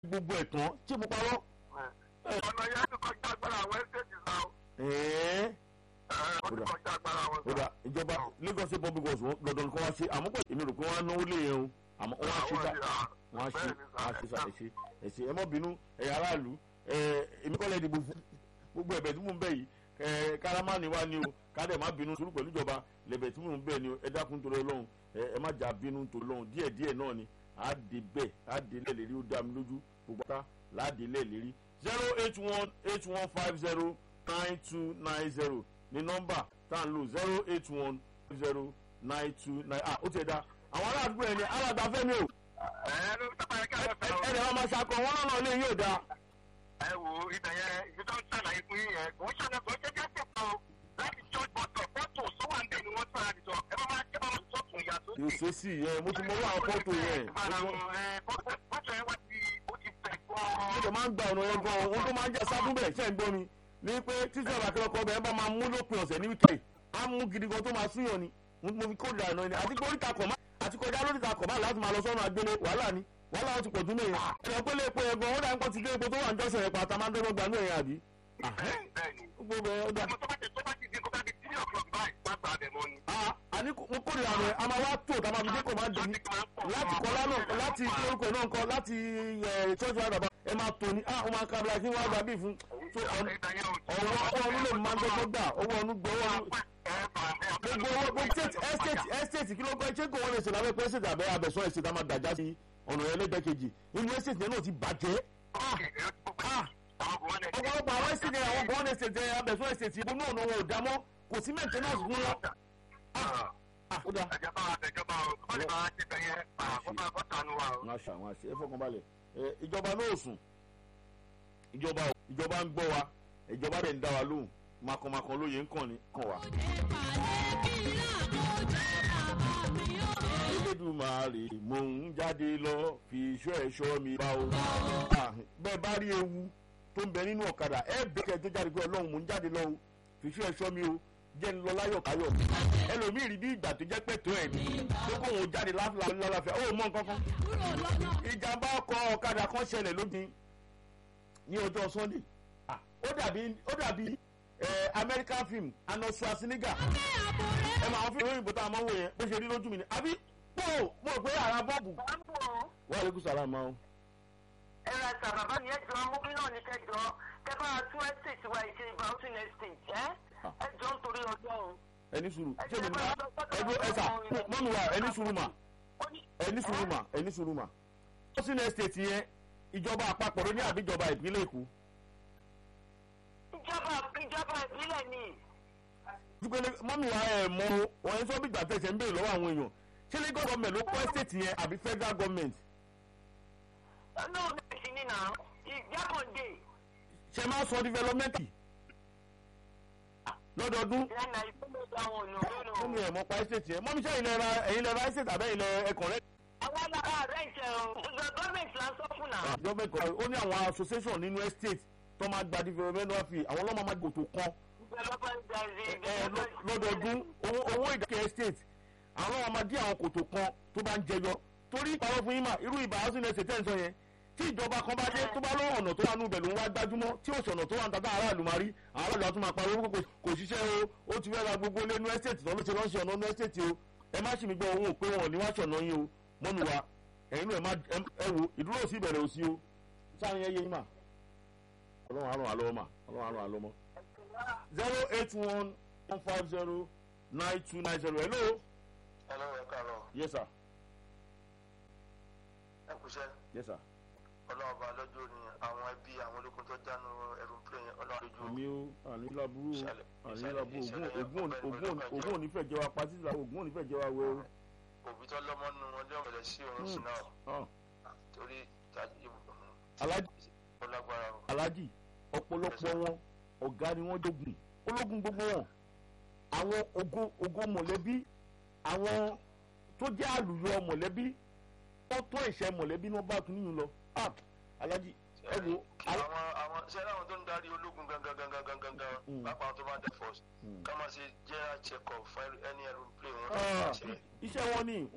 gbogbo ẹ̀ tán tí mo parọ́. ọ̀nà yẹn ti kọjá agbára àwọn ẹ́sẹ̀tì náà. ẹ̀ẹ́ ó ti kọjá agbára àwọn ó dà ìjọba Lagos State public works wọn dandan kí wọ́n ṣe àmọ́ pé èmi rò pé wọ́n á náwó lé yẹn o àmọ́ wọ́n á ṣe sá wọ́n á ṣe wọ́n á ṣe sá ẹ̀ṣẹ̀ ẹ̀ṣẹ̀ ẹ mọ́ bínú ẹ̀yà aráàlú ẹ̀ èmi kọ́lẹ̀ ìdìbò fún gbogbo ẹ̀bẹ̀ tí mò ń bẹ̀ yìí ẹ̀ kárámánì wá ní o kádẹ̀ má bínú sùúrù pẹ̀lú ìjọba lẹ̀bẹ̀ tí mò ń bẹ̀ ni o ẹ dákun torí Ọlọ́run ẹ má jà bínú torí Ọlọ́run díẹ̀ díẹ̀ náà ni á dé bẹ́ẹ̀ á dé lẹ́ẹ̀lérí ó dá mi lójú gbogbo ata láàdé lẹ́ẹ̀lérí zero eight one eight one five zero nine two nine zero ní nọ́mbà tá à ń lò zero eight one zero nine two nine ah ó ti ẹ̀ dá àwọn aláàdúgbò ẹni aláàdá fẹ́mi o ẹ ló sábà yẹ ká lọ ẹ sọ. ẹ ẹ máa ṣakọ wọn náà lè yóò dáa. ẹ wo ibẹ̀ yẹn ibi tó ń ṣàlàyé fún yín yẹn kò ń ṣàlàyé kò ń ṣe jẹ́ sèpọ̀ o láti church bọ̀tọ̀ fọ́tò sówà ń bẹ̀ ni wọ́n sọ̀rọ̀ àdìjọ ẹ bá máa ẹ bá máa sọ̀tún ìyá tó yóò ṣe sí yẹn mo ti mọ owó àwọn fọ́tò yẹn fọ́tò yẹn wá ti ó ti fẹ̀ mo gan-an. lè máa ń gba ọ̀nà yẹn gan ohun tó máa ń jẹ́ sábún bẹ̀ ṣẹ́ ń gbọ́ mi ní pé títí ọ̀rọ̀ akẹ́kọ̀ọ́ ọkọ̀ bẹ̀rẹ̀ bá máa mú lópin ọ̀sẹ̀ ní wíkẹ̀ á mú gidi gan tó máa súnyàn ni mo fi kóòdù àná ni àti pé oríta kọ̀ má àti kọjá lóríta kọ̀ má láti máa lọ sọ́nà agbélé wàhálà ni wàhálà wọn ti pọ̀ jù mí yẹn ẹ̀rọ pé lè pe ẹ̀gbọ́n ó dà ń pọ̀ ti dé epo tó wà ń jọ́sẹ̀ yẹn pàtàkì máa ń dọ́gbọ́n gbanú ẹ̀yìn àbí. bẹ́ẹ̀ni bẹ́ẹ̀ni gbogbo ẹ̀ ó dà ọmọ tó bá ti tó bá ti di kó bá di three o'clock báyìí má gbà bẹ̀ mọ́ ni. Ah, àní mo kórè àná ẹ̀ a máa wá tó tá a máa fi dé kò máa dùn ní láti kọ́lá náà láti orúkọ náà kọ́ láti church wa dàbà ẹ máa tò ní ah ó máa kábílà kí wọ́n á gbà bí fún so ọ̀nà ọwọ́ ọwọ́ ọdún lè máa ń dọ́gbọ́n gbà owó ọdún gbọ́ owó ọdún gbogbo owó gbogbo state estate estate kí ló gbọ́ ṣé kò wọ́n lè ṣe lábẹ́ pé estate àbẹ́ abẹ́sọ́ estate a máa dàjà sí ọ̀nà ẹlẹ́dẹ̀kejì inú estate yẹn náà ti bàjẹ́ ọ̀pọ̀lọpọ̀ àwọn estate yẹn àwọn gbọ́n estate yẹn abẹ́sọ́ estate yẹn náà wọn ò dámọ́ kò sí maintenance fún wọn. Ah, ó dáa. ìjọba àtẹjọba o kọ́ lè máa ṣe bẹ̀yẹ àkọ́kọ́ àkọ́tànú wa o. wọn aṣọ àwọn àṣẹ ẹ fọkànbalẹ̀ ẹ ìjọba náà sùn ìjọba ò ìjọba ń gbọ́ wa ìjọba rẹ̀ ń dá wa lóhùn makọ̀makọ̀ lóye ń kàn ní kàn wá. Elédùmarè mò ń jáde lọ fi iṣọ́ ẹ̀ṣọ́ mi bá o. Ah, bẹ́ẹ̀ bá rí ewu tó ń bẹ nínú ọ̀kadà ẹ bẹ̀kẹ́ tó jáde pé ọlọ́run mò ń jáde lọ o fi iṣọ́ ẹ̀ṣọ́ mi o jẹ́ ń lọ láyọ̀ káyọ̀ ẹlòmíì rí bí ìgbà tó jẹ́ pẹ̀tọ́ ẹ̀ ní tó kó òun jáde lálàáfíà ó mọ nǹkan kan ìjàmbá ọkọ̀ ọ̀kadà kan ṣẹlẹ̀ lónìí ní ọjọ́ sunday Ah, ó dàbí ó dàbí eh, american film Arnold Schwarzenegger ẹ máa fi òyìnbó tá a máa ń wò yẹn bó ṣe rí lójú mi ni àbí pò mo rò pé ara bọ́ọ̀bù wà á lè kú sàrà máa ń. ẹ ra sa bàbá mi ẹ jọ amúbí náà ní kẹjọ kẹ bá a tún estate wa ìṣe bouncing estate ẹ ẹ jọ ń torí ọjọ́ o. ẹni sùúrù ṣé mi ní ẹgbẹ́ ẹ̀sà mọ́nu wa ẹni sùúrù mà ẹni sùúrù mà ẹni sùúrù mà. housing estate yẹn ìjọba àpapọ̀ ló ní àbí ìjọba ìpínlẹ̀ èkó. ìjọba ìjọba ìbílẹ̀ ni dúpẹ́ mọ́mí wa ẹ̀ mọ wọn ẹ̀ sọ bí ìgbà tẹ̀sẹ̀ ń béèrè lọ́wọ́ àwọn èèyàn ṣé lagos government ló kọ́ estate yẹn àbí federal government náà bẹ́ẹ̀ sí ní nà ìjákàndé ṣe máa sọ development lọ́dọọdún lẹ́nà ìpínlẹ̀ àwọn ònà mọ́mí ẹ̀ mọ́ pa estate yẹn mọ́mí ṣe ilẹ̀ ra ẹ̀yin lẹ́ra estate àbẹ́ ilẹ̀ ẹ̀kọ́ rẹ̀. àwọn alára rẹ̀ ń ṣe gọ́ọ̀mẹ̀ntì là ń sọ fún náà. ìjọba ẹ̀kọ́ ó ní àwọn association nínú estate tó máa gba development fee àwọn ọlọ́mọ máa gòtò kan ẹ, lọ- lọ́dọọdún owó owó ìdákẹ́ estate àwọn ọmọ máa dí àwọn kòtò kan tó bá ń jẹyọ torí ìpàrọ̀ fún yín mà irú ìbá housing estate tẹ̀ ń sọ yẹn tí ìjọba kan bá dé tó bá lọ́wọ́ ọ̀nà tó wà nù bẹ̀ ló ń wá gbájúmọ́ tí òsì ọ̀nà tó wà ń tata aráàlú máa rí àwọn aráàlú àtúmọ̀ àpariwo kò kò ṣiṣẹ́ o ó ti fẹ́ ra gbogbo ilé nu estate tó ló ti lọ́ọ́ ṣe ọ̀nà nu estate o ẹ má ṣì mí gbọ́ òun ò pé wọn ò ní wá ṣọ̀nà yín o mọ́nu wa ẹ̀yin náà ẹ má ẹ- ẹ wo ìdúró òsì ìbẹ̀rẹ̀ òsì o sáà yẹn yé yín mà ọlọ́run àrùn àlọ́ mà ọlọ́run àrùn àlọ́ mọ́ zero eight one one five zero nine two nine zero hello hello ẹ káàárọ̀ yes sir ẹ kúṣẹ́ yes sir ọlọ́run ọba lọ́jọ́ ni àwọn ẹbí àwọn ológun tó jánu aeroplane yẹn ọlọ́run lójú àmì o àmì laburu o Ìṣẹ̀lẹ̀- àmì ìṣẹ̀lẹ̀- laburu ogun ìṣẹ̀lẹ̀ ogun ọ̀pẹ ogun ìlú ogun Ìbàdàn. onífẹ̀ jẹ́ wa pa títí la ogun onífẹ̀ jẹ́ wa wẹ o. òbí tó lọ́mọ nù wọn lé ọ̀rẹ́ sí òun sí náà Ah, torí Alhaji ó lágbára o. Alhaji ọ̀pọ̀lọpọ̀ wọn ọ̀gá ni wọ́n jogun ológun gbogbo wọn àwọn ogun ogun mọ̀lẹ́bí àwọn tó jẹ́ àlùyọ mọ̀lẹ́bí wọ́n tó ìṣẹ́ mọ̀lẹ́bí ní wọ́n bá tún níyùn lọ Ah, Alhaji ẹ wo Al- àwọn àwọn ṣé láwọn tó ń darí ológun gangan gangan gangan gangan Mm. pápá àwọn tó bá dẹ force Mm. ká máa ṣe general check up fún ẹni aeroplane wọn. Ah, ṣe iṣẹ́ wọn ni